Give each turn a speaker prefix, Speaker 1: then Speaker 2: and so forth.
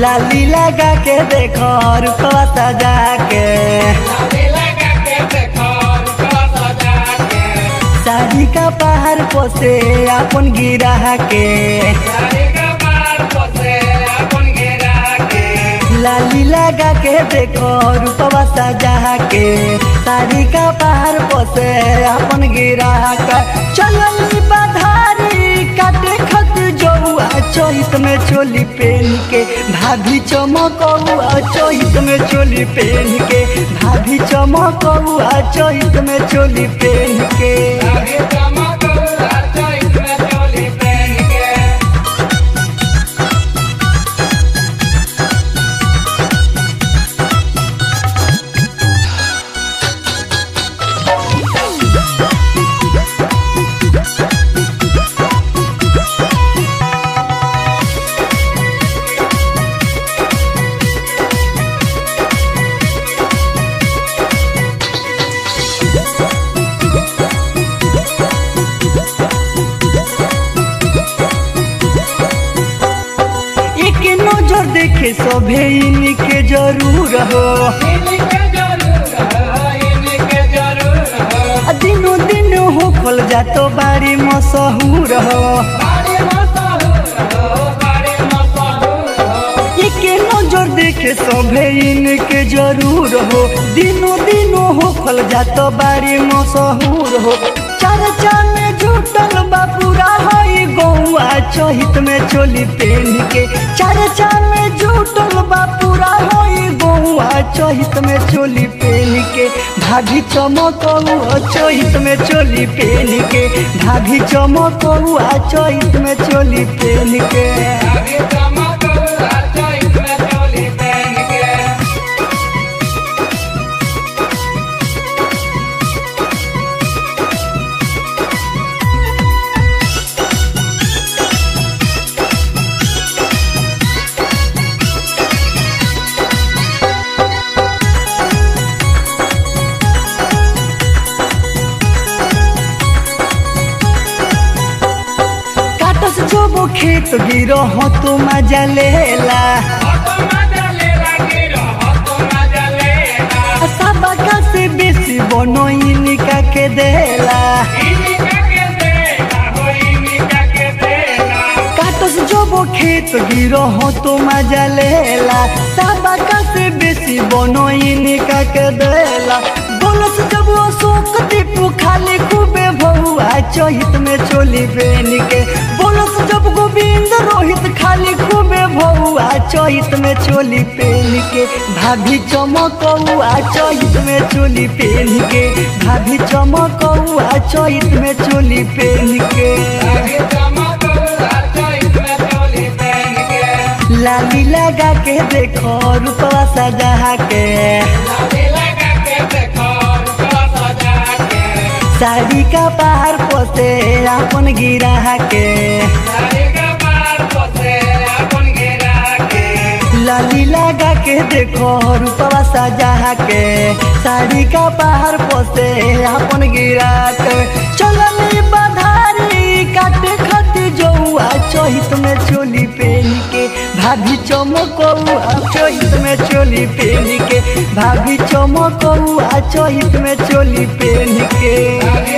Speaker 1: लाली लगा के देखो रुपवा सजा के साड़ी का पहाड़ पोसे अपन गिरा के लाली लगा के देखो रूपवा सजा के साड़ी का पहाड़ पोसे अपन गिरा के चलल बधारी काटे खत जौआ चोहित में चोली पहन के भाभी चमकौआ चोहित में चोली पहन के भाभी चमकौआ चोहित में चोली पहन के एक नजर देखे सभे इनके जरूर हो आ दिनो दिन हो खोल जातो बारी मशहूर हो एक नजर देखे सभे इनके जरूर हो दिनो दिनो हो खोल जातो बारी मशहूर हो चर्चा में झूठल बापूरा हई गौआ चहित में चोली पहन के चर्चा में झूठल बापूरा हई गौआ चहित में चोली पहन के भाभी चमकौआ चहित में चोली पहन के भाभी चमकौआ चहित में चोली पहन के काटस जोबो खेत गिरो हो तो मजा लेला सबका से बेसी बनो इनका के देला काटस जोबो खेत गिरो हो तो मजा लेला सबका से बेसी बनो इनका के देला बोलस जब वो शोक दीपू खाली खूबे भौआ चहित में चोली बेन के बोलस जब गोविंद रोहित खाली खूबे भौआ चहित में चोली पहन के भाभी चमकौआ चहित में चोली पहन के भाभी चमकौआ चहित में चोली पहन के लाली लगा के देखो रूपवा सजा के साड़ी का पहाड़ पोसे अपन गिरा के लाली लगा के देखो रूपवा सजा के साड़ी का पहाड़ पोसे अपन गिरा के चलल बधारी काटे खती जौआ चहित में चोली पहन के भाभी चमकौआ चहित में चोली पहन के भाभी चमकौआ चहित में चोली पहन के